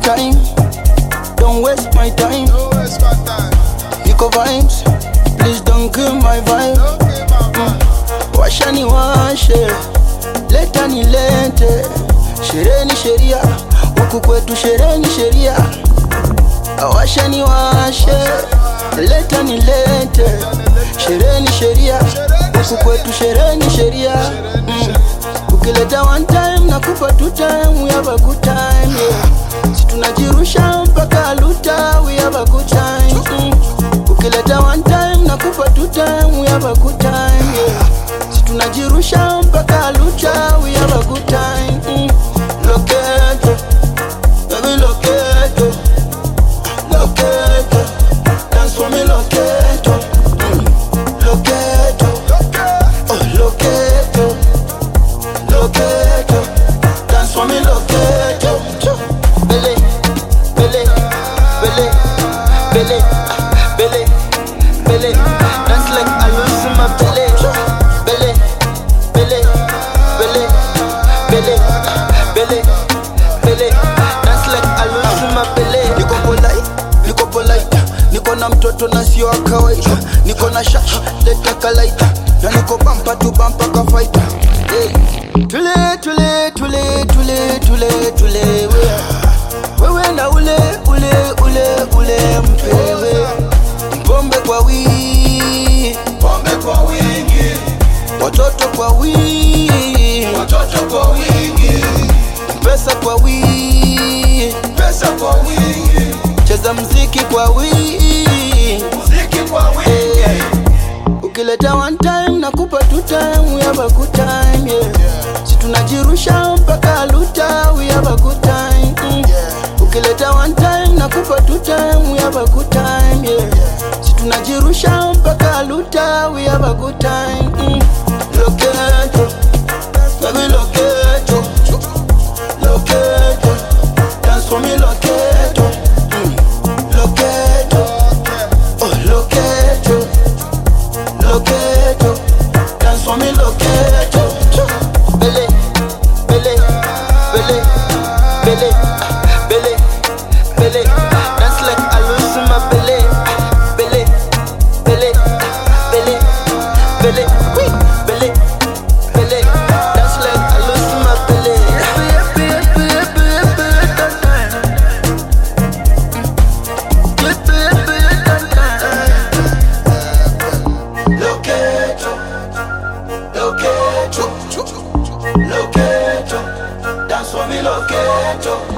time, don't waste my time. No waste my time. Niko vibes, please don't kill my vibe. Okay, mama. Washa ni washe, leta ni lete. Sherehe ni sheria, huku kwetu sherehe ni sheria. Washa ni washe, leta ni lete. Sherehe ni sheria, huku kwetu sherehe ni sheria. Mm. Ukileta one time nakupa two time, we have a good time yeah. Si tunajirusha mpaka luta, we have a good time mm. Ukileta one time nakupa two time, we have a good time yeah. Si tunajirusha mpaka luta, we have a good time mm. Loketo, baby loketo, loketo, dance for me loketo, mm. loketo, oh loketo, loketo, dance for me loketo, bele, bele, bele, bele, ah, bele, bele, dance like I lose my bele, bele, bele, bele, bele, ah, bele, bele, dance like I lose my bele. Niko polite, niko polite, niko na mtoto na sio wa kawaida, niko na shash, leta kalaita, na niko bampa tu bampa ka fighter. Hey. Tule tule tule tule tule tule we. Wewe na ule ule ule ule mpewe Pombe kwa wingi Pombe kwa wingi, Watoto kwa wingi watoto kwa wingi, Pesa kwa wingi pesa kwa wingi, Cheza mziki kwa wingi muziki kwa wingi. Ukileta one time nakupa two time we have a good time yeah. Si tunajirusha mpaka luta we have a good time mm. Ukileta one time nakupa two time we have a good time yeah. Si tunajirusha mpaka luta we have a good time mm. Loketo, baby loketo, loketo, dance for me loketo, mm. loketo, oh loketo. Loketo, dance for me loketo Bele, bele, bele, bele, ah, bele, bele Dance like I lose my bele, ah, bele, bele, ah, bele, bele, wee, bele, bele Dance like I lose my bele Yepe, yepe, yepe, yepe, yepe, tata. Yepe, yepe, yepe, tata. Loketo, loketo, loketo, dance for me loketo.